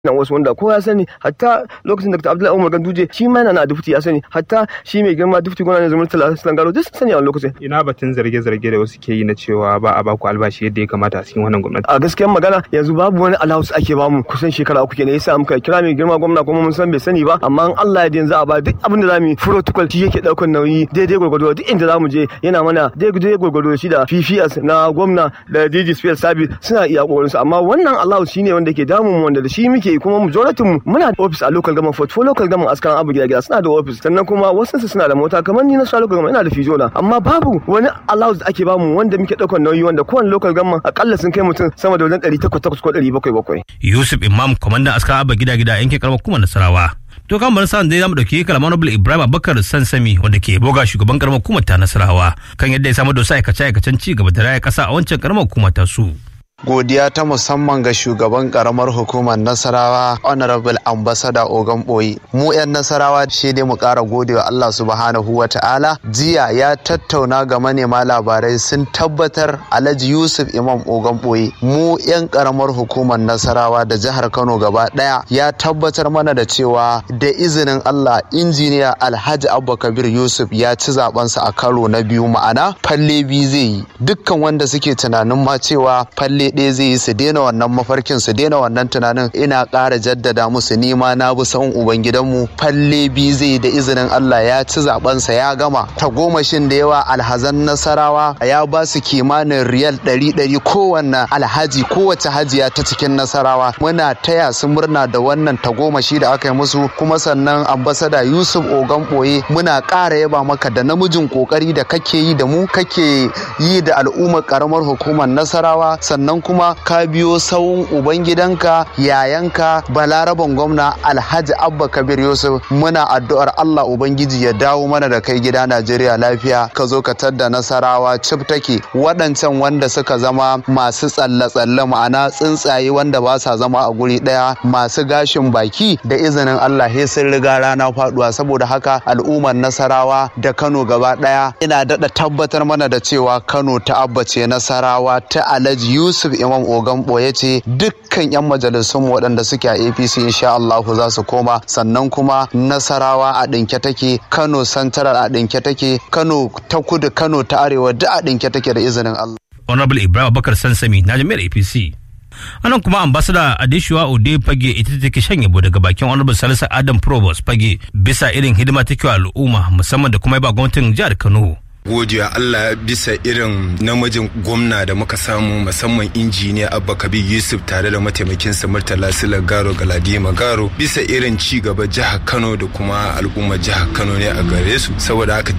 nan wasu wanda kowa ya sani hatta lokacin da Abdullahi Umar Ganduje shi ma yana na dufti ya sani hatta shi mai girma dufti gwamnati Zamir Talatin Garo duk sani a wani lokacin ina batun zarge-zarge da wasu ke yi na cewa ba a baku albashi yadda ya kamata a cikin wannan gwamnati a gaskiyar magana yanzu babu wani allowance ake bamu kusan shekara uku kenan yasa muka kira mai girma gwamna kuma mun san bai sani ba amma in Allah ya yanzu a ba duk abin da zamu yi protocol shi yake daukar nauyi daidai gwargwado duk inda zamu je yana mana daidai gwargwado shi da PPS na gwamna da DG Spell Service suna iya kokarin su amma wannan allowance shine wanda ke damun mu wanda da shi muke kuma majority mu muna da office a local government fort for local government askaran abu gida gida suna da office sannan kuma wasu su suna da mota kamar ni na sa local government ina da fijo na amma babu wani allowance da ake bamu wanda muke daukar nauyi wanda kowane local government akalla sun kai mutum sama da wajen 800 ko 700 Yusuf Imam kwamandan askaran abu gida gida yankin karamar kuma Nasarawa to kan bar sa'an dai zamu dauki kalamar Nobel Ibrahim Abubakar Sansami wanda ke boga shugaban karamar hukumar ta Nasarawa kan yadda ya samu dosa aikace aikacen ci gaba da raya kasa a wancan karamar hukumar ta su godiya ta musamman ga shugaban karamar hukumar nasarawa honorable ambassador ogan boyi mu 'yan nasarawa shi dai mu kara gode wa allah subhanahu wa ta'ala jiya ya tattauna ga manema labarai sun tabbatar alhaji yusuf imam ogan boyi mu 'yan karamar hukumar nasarawa da jihar kano gaba daya ya tabbatar mana da cewa da izinin allah injiniya alhaji abba kabir yusuf ya ci zabensa a karo na biyu ma'ana falle biyu zai yi dukkan wanda suke tunanin ma cewa falle ɗaya zai yi su daina wannan mafarkin su daina wannan tunanin ina ƙara jaddada musu nima na bi san ubangidanmu falle biyu zai da izinin Allah ya ci zabensa ya gama tagomashin da yawa alhazan nasarawa ya ba su kimanin riyal ɗari ɗari kowanne alhaji kowace hajiya ta cikin nasarawa muna taya su murna da wannan tagomashi da aka yi musu kuma sannan ambasada yusuf ogan ɓoye muna ƙara yaba maka da namijin ƙoƙari da kake yi da mu kake yi da al'ummar ƙaramar hukumar nasarawa sannan kuma ka biyo sawun ubangidanka yayanka balaraban gwamna alhaji abba kabir yusuf muna addu'ar allah ubangiji ya dawo mana da kai gida najeriya lafiya ka zo ka tadda nasarawa cif take waɗancan wanda suka zama masu tsalle-tsalle ma'ana tsuntsaye wanda ba sa zama a guri ɗaya masu gashin baki da izinin allah he sun riga rana faduwa saboda haka al'ummar nasarawa da kano gaba ɗaya ina daɗa tabbatar mana da cewa kano ta abba ce nasarawa ta alhaji yusuf imam ogan boye ce dukkan 'yan majalisun waɗanda suke a apc insha Allah za su koma sannan kuma nasarawa a ɗinke take kano santaral a ɗinke take kano ta kudu kano ta arewa duk a ɗinke take da izinin Allah. honorable ibrahim abubakar sansami na jami'ar apc anan kuma ambasada adeshuwa ode fage ita take shan yabo daga bakin honorable salisu adam provost fage bisa irin hidima take wa al'umma musamman da kuma ba gwamnatin jihar kano godiya Allah bisa irin namijin gwamna da muka samu musamman injiniya Abba Kabir Yusuf tare da mataimakin sa Murtala Sila Garo Galadima Garo bisa irin ci gaba jihar Kano da kuma al'ummar jihar Kano ne a gare su saboda haka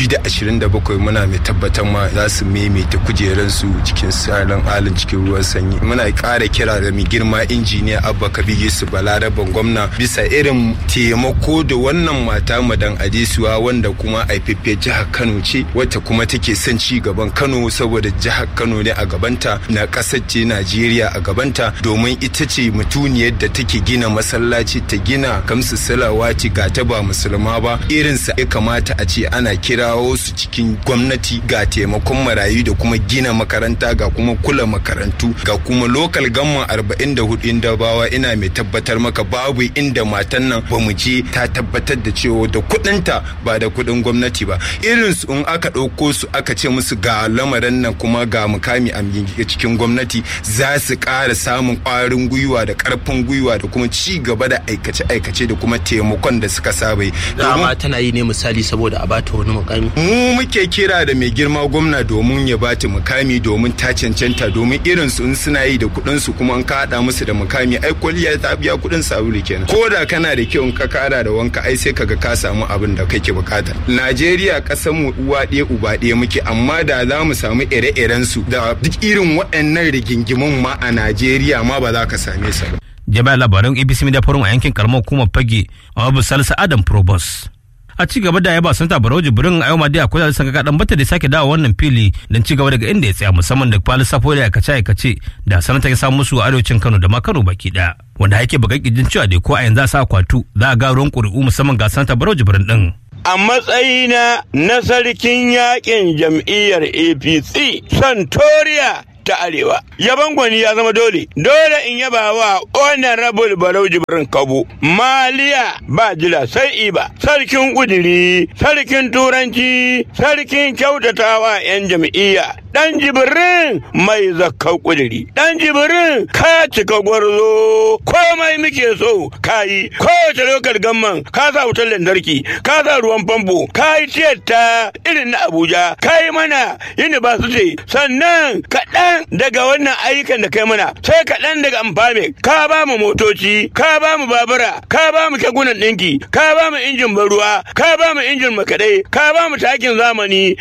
2027 muna mai tabbatar ma za su maimaita kujeran su cikin salon alin cikin ruwan sanyi muna ƙara kira da mai girma injiniya Abba Kabir Yusuf Balaraban gwamna bisa irin taimako da wannan mata madan Adesuwa wanda kuma aifaffe jihar Kano ce wacce kuma take son ci gaban Kano saboda jihar Kano ne a gabanta na ƙasar ce Najeriya a gabanta domin ita ce mutuniyar da take gina masallaci ta gina kamsu salawati ga ta ba musulma ba irinsa ya kamata a ce ana kirawo su cikin gwamnati ga taimakon marayu da kuma gina makaranta ga kuma kula makarantu ga kuma lokal gamma 44 inda bawa ina mai tabbatar maka babu inda matan nan ba mu je ta tabbatar da cewa da kuɗinta ba da kuɗin gwamnati ba irinsu in aka ɗauko su aka ce musu ga lamarin nan kuma ga mukami a cikin gwamnati za su ƙara samun ƙwarin gwiwa da ƙarfin gwiwa da kuma ci gaba da aikace-aikace da kuma taimakon da suka saba yi. Dama tana yi ne misali saboda a bata wani mukami. Mu muke kira da mai girma gwamna domin ya bata mukami domin ta cancanta domin irin su in suna yi da kuɗin su kuma an ka haɗa musu da mukami ai kwalliya ta biya kuɗin sabulu kenan. Ko da kana da kyau in ka kara da wanka ai sai kaga ka samu abin da kake bukata. Najeriya ƙasar mu uwa ɗaya uba ɗaya muke amma da za mu samu ire-iren su da duk irin waɗannan rigingimun ma a Najeriya ma ba za ka same su ba. Jami'ar labaran ABC Media Forum a yankin karamar hukumar Fage a Abu Salisu Adam Probos. A ci gaba da yaba Santa Barau Jibrin a yau ma dai akwai da saka kadan bata da sake dawo wannan fili don ci gaba daga inda ya tsaya musamman da kwali safo da aikace aikace da sanata ya samu musu a arewacin Kano da ma Kano baki daya. Wanda yake bugan kijin cewa dai ko a yanzu a sa kwatu za a ga ruwan ƙuri'u musamman ga Santa Barau Jibrin din. a matsayina na sarkin yakin jam'iyyar apc santoriya ta arewa yaban gwani ya zama dole dole in yaba wa honorable barau jibrin kabo maliya ba jira sai iba sarkin kudiri sarkin turanci sarkin kyautatawa yan jam'iyya dan jibirin mai zakkau kudiri dan jibirin ka cika gwarzo komai muke so kayi kowace lokal gamman ka sa wutar lantarki ka sa ruwan famfo ka yi tiyata irin na abuja ka yi mana university sannan kaɗan daga wannan ayyukan da kai mana sai kaɗan daga amfame ka ba mu motoci ka ba mu babura ka ba mu kekunan ɗinki ka ba mu injin baruwa ka ba mu injin makaɗai ka ba mu takin zamani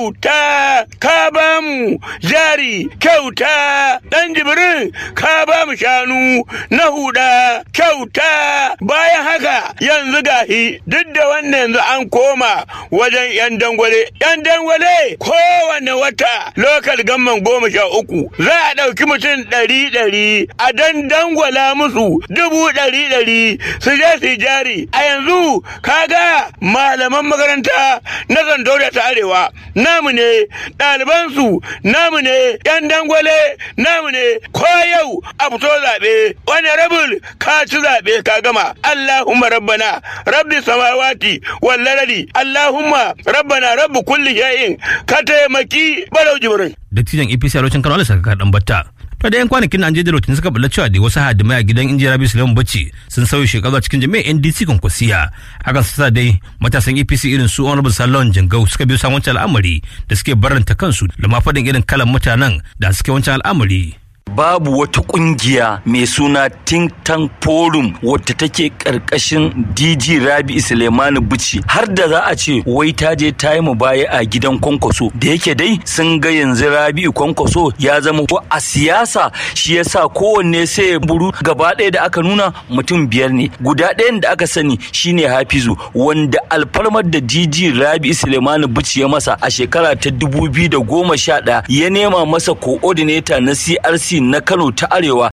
kyauta ka ba mu jari kyauta ɗan jibirin ka ba mu shanu na huda kyauta bayan haka yanzu gahi duk da wannan yanzu an koma wajen yan dangwale yan dangwale kowane wata lokal gamman goma sha uku za a ɗauki mutum ɗari ɗari a dan dangwala musu dubu ɗari ɗari su je su jari a yanzu kaga malaman makaranta na zandoria ta arewa namu ne ɗalibansu namu ne yan dangwale namu ne ko yau a fito zaɓe wani rabul ka ci zaɓe ka gama allahumma rabbana rabbi samawati wallarari allahumma rabbana rabbi kulli shay'in ka taimaki balau jibrin dattijan apc a lokacin kano alisa ka dan batta to da yan kwanakin an je da rotin suka bulla cewa da wasu hadimai a gidan injiyar rabi suleiman bacci sun sauya shekaru a cikin jami'ar ndc kwankwasiya hakan su sa dai matasan apc irin su honorable salon jingau suka biyo samun wancan al'amari da suke barranta kansu da ma faɗin irin kalan mutanen da suke wancan al'amari babu wata kungiya mai suna think tank forum wadda take karkashin dg rabi suleimani bici har da za a ce wai ta je ta yi baya a gidan kwankwaso da yake dai sun ga yanzu rabi kwankwaso ya zama ko a siyasa shi yasa kowanne sai ya buru gaba ɗaya da aka nuna mutum biyar ne guda ɗayan da aka sani shine hafizu wanda alfarmar da dg rabi suleimani bici ya masa a shekara ta dubu biyu da goma sha ɗaya ya nema masa coordinator na crc na Kano ta Arewa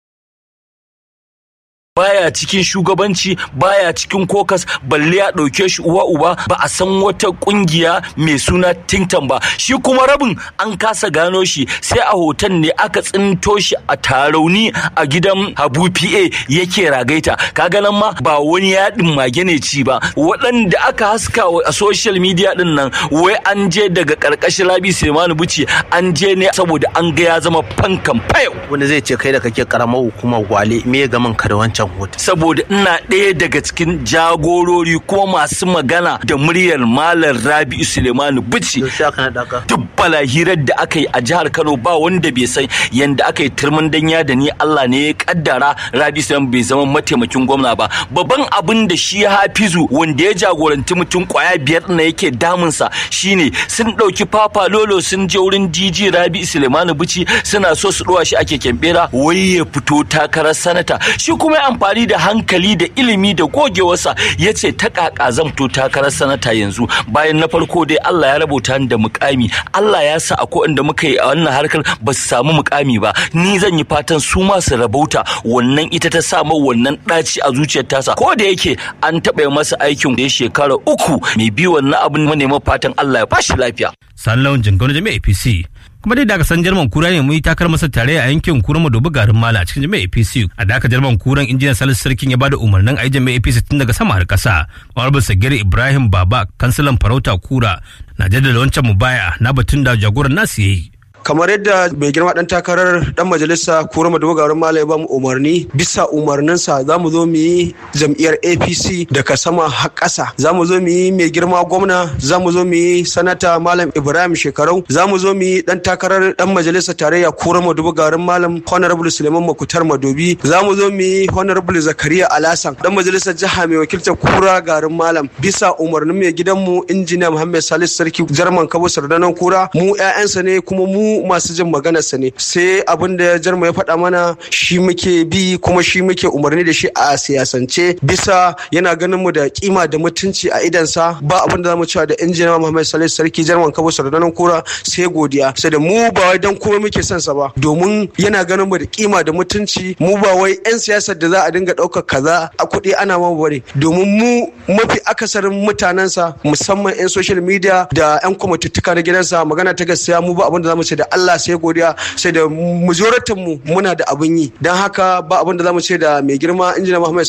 baya cikin shugabanci baya cikin kokas balle ya ɗauke shi uwa uba ba a san wata ƙungiya mai suna tintan ba shi kuma rabin an kasa gano shi sai a hoton ne aka tsinto shi a tarauni a gidan habu pa yake ragaita kaga nan ma ba wani yaɗin mage ne ci ba waɗanda aka haska a social media ɗin nan wai an je daga ƙarƙashin rabi semanu buci an je ne saboda an ga ya zama fankan fayo wanda zai ce kai da kake karamar hukumar gwale me ga man ka da wancan hoto saboda ina ɗaya daga cikin jagorori kuma masu magana da muryar malam rabi'u sulemanu bici duk balahirar da aka yi a jihar kano ba wanda bai san yanda aka yi turmin danya da ni allah ne ya kaddara rabi'u sulemanu bai zama mataimakin gwamna ba babban abin da shi hafizu wanda ya jagoranci mutum kwaya biyar na yake damunsa shine sun ɗauki papa lolo sun je wurin dj rabi'u sulemanu bici suna so su ɗuwa shi a keken bera wai ya fito takarar sanata shi kuma ya amfani da hankali da ilimi da gogewarsa ya ce ta kaka zan fito takarar sanata yanzu bayan na farko dai Allah ya rabota ni da mukami Allah ya sa akwai inda muka yi a wannan harkar ba su samu mukami ba ni zan yi fatan su ma su rabauta wannan ita ta sa ma wannan ɗaci a zuciyar tasa ko da yake an taɓa masa aikin da ya shekara uku mai bi wannan abin manema fatan Allah ya bashi lafiya. Sallon Jingano Jami'a APC kuma dai daga san jarman kura ne mun yi takar masa tare a yankin kura madobi garin mala a cikin jami'a apc a daka jarman kuran injiniyan salisu sarkin ya bada umarnin a yi jami'a apc tun daga sama har kasa honorable sagir ibrahim baba kansilan farauta kura na jaddada wancan mubaya na batun da jagoran nasu yayi kamar yadda mai girma dan takarar dan majalisa kura madogarin malai ba mu umarni bisa umarninsa za mu zo mu yi jam'iyyar apc daga sama har ƙasa za mu zo mu yi mai girma gwamna za mu zo mu yi sanata malam ibrahim shekarau za mu zo mu yi dan takarar dan majalisa tarayya kura madogarin malam honorable suleiman makutar madobi za mu zo mu yi honorable zakariya alasan dan majalisar jiha mai wakiltar kura garin malam bisa umarnin mai gidanmu injiniya muhammad salisu sarki jarman kabo sardanan kura mu 'ya'yansa ne kuma mu masu jin maganarsa ne sai abin da jarma ya faɗa mana shi muke bi kuma shi muke umarni da shi a siyasance bisa yana ganin mu da kima da mutunci a idansa ba abin da zamu cewa da injiniya Muhammad Salisu Sarki jarman Kabo Sardanan Kura sai godiya sai da mu ba wai dan kuma muke son sa ba domin yana ganin mu da kima da mutunci mu ba wai yan siyasar da za a dinga ɗaukar kaza a kuɗi ana ma bare domin mu mafi akasarin mutanensa musamman yan social media da yan kwamituttuka na gidansa magana ta gaskiya mu ba abin da zamu ce da da Allah sai godiya sai da majoritin mu muna da abin yi don haka ba abin da zamu ce da mai girma injina Muhammad